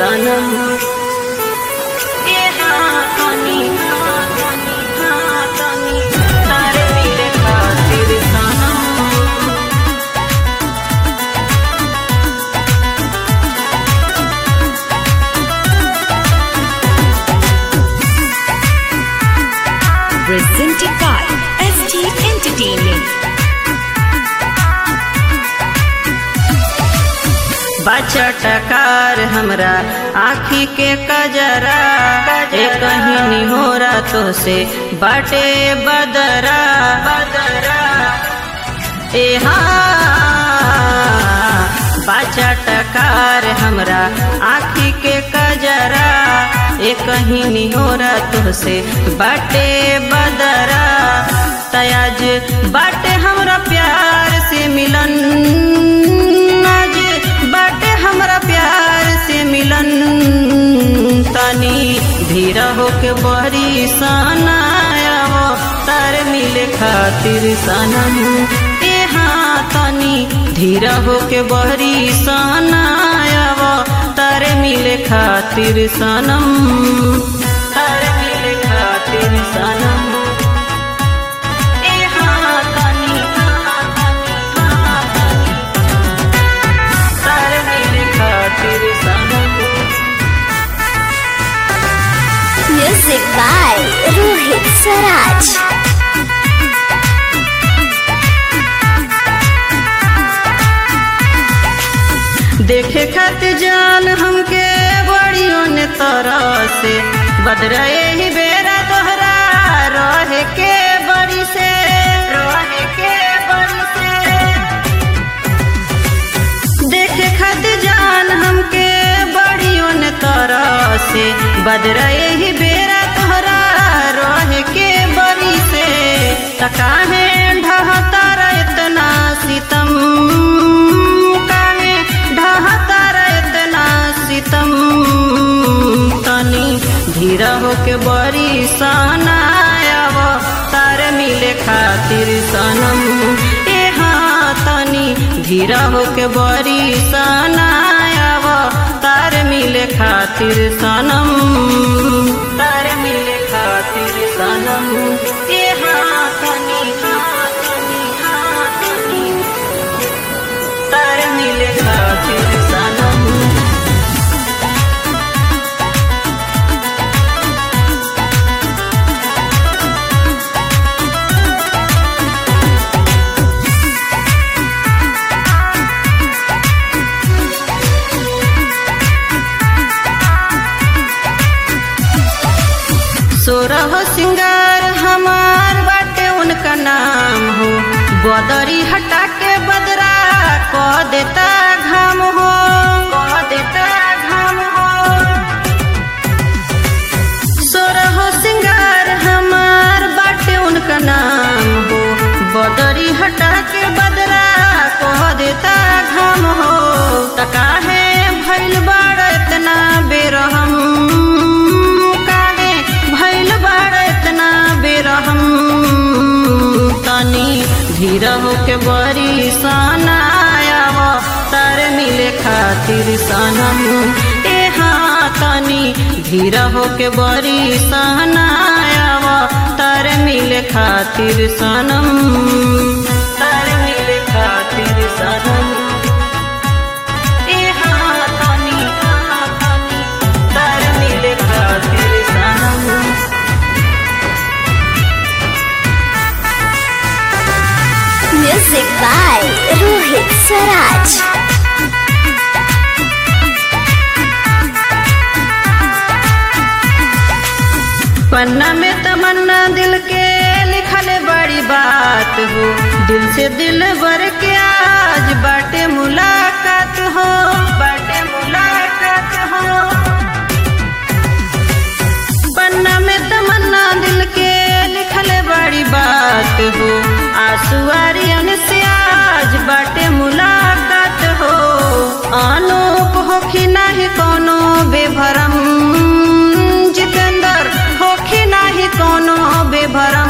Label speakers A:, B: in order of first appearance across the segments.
A: सनम ए हाँ तनी हाँ तनी हाँ तनी तारे मिले खातिर सनम
B: Presented by ST Entertainment.
A: बच्चा टकार हमरा आखी के कजरा ए कहीं निहोरा तो से बाटे बदरा बदरा ए हाँ बच्चा टकार हमरा आखी के कजरा ए कहीं निहोरा तो से बाटे बदरा तयाज बाटे हमरा प्यार से मिलन आज बाटे हमरा प्यार से मिलन तनी धीरा होके बहरी सनायावो तार मिले खातिर सनम ए हाँ तनी धीरा होके बहरी सनायावो तार मिले खातिर सनम तार मिले खातिर सनम ए हाँ तनी हाँ तनी हाँ तनी तारे मिले खातिर सनम
C: Music by Rohit Saraj.
A: देखे खातिर जान हमके बड़ियों ने तरह से बदरा ही बेरा दोहरा रहे के बड़ी से रहे के बड़ी से देखे खातिर जान हमके बड़ियों ने तरह से बदरा ही बेरा तोहरा रहे के बड़ी से तकाहे ढहतारा इतना सितम काहे ढहतारा इतना सितम तनी धीरा होके बड़ी सनायाव तार मिले खातिर सनम ए हाँ तनी धीरा होके बड़ी सनायाव तार मिले खातिर सनम तार मिले खातिर सनम ए हाँ तनी हाँ तनी हाँ तनी तार मिले खातिर सनम सोरह सिंगार हमार बाटे उनका नाम हो बदरी हटा के बदरा क देता घाम हो क देता घाम हो सोरह सिंगार हमार बाटे उनका नाम हो बदरी हटा के बदरा कह देता घाम हो तकाहे भैल बाड़ इतना बेरहम काहे भैल बाड़ इतना बेरहम तनी धीरा होके बड़ी सनायाव तार मिले खातिर सनम ए हाँ तनी धीरा होके बड़ी सहनायाव तार मिले खातिर सनम तार मिले खातिर सनम ए हाँ तनी हाँ तनी तार मिले खातिर सनम
C: Music by Rohit Saraj.
A: पन्ना में तमन्ना दिल के लिखल बड़ी बात हो दिल से दिल भर के आज बाटे मुलाकात हो बाटे मुलाकात हो पन्ना में तमन्ना दिल के लिखल बड़ी बात हो आंसू आर्यन से आज बाटे मुलाकात हो अनूप होखी नाही कोनो बेभरम जितेंद्र होखी नाही कोनो बेभरम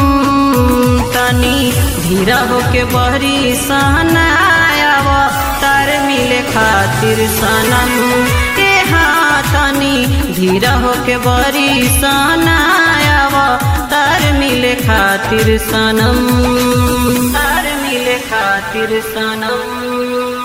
A: तनी धीरा होके बहरी सहनायाव तार मिले खातिर सनम ए हाथनी धीरा होके बरी सनायाव तार मिले खातिर सनम तार मिले खातिर सनम